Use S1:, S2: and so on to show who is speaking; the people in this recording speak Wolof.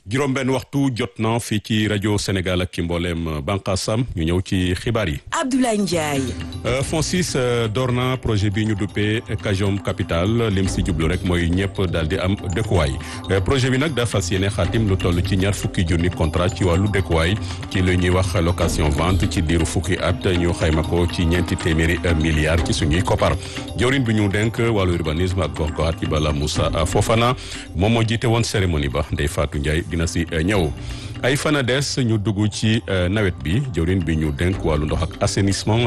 S1: juróom-benn waxtu jot na fii ci rajo Sénégal ak ki mbooleem bànqaasam ñu ñëw ci xibaar yi.
S2: Abdoulaye Ndiaye.
S1: FONSIS door na projet bi ñu duppee Kajom Capital lim si jublu rek mooy ñëpp daal di am dëkkuwaay projet bi nag daa fas yéene xaatim lu toll ci ñaar fukki junni contrat ci wàllu dëkkuwaay ci lu ñuy wax location vente ci diiru fukki at ñu xayma ko ci ñeenti téeméeri milliards ci suñuy koppar jawriñ bi ñu denk wàllu urbanisme ak gox-goxaat ci bala Moussa Fofana moom moo jiite woon cérémonie ba Ndeye Fatou Ndiaye dina si ñëw. ay fana des ñu dugg ci nawet bi jawriñ bi ñu denk wàllu ndox ak assainissement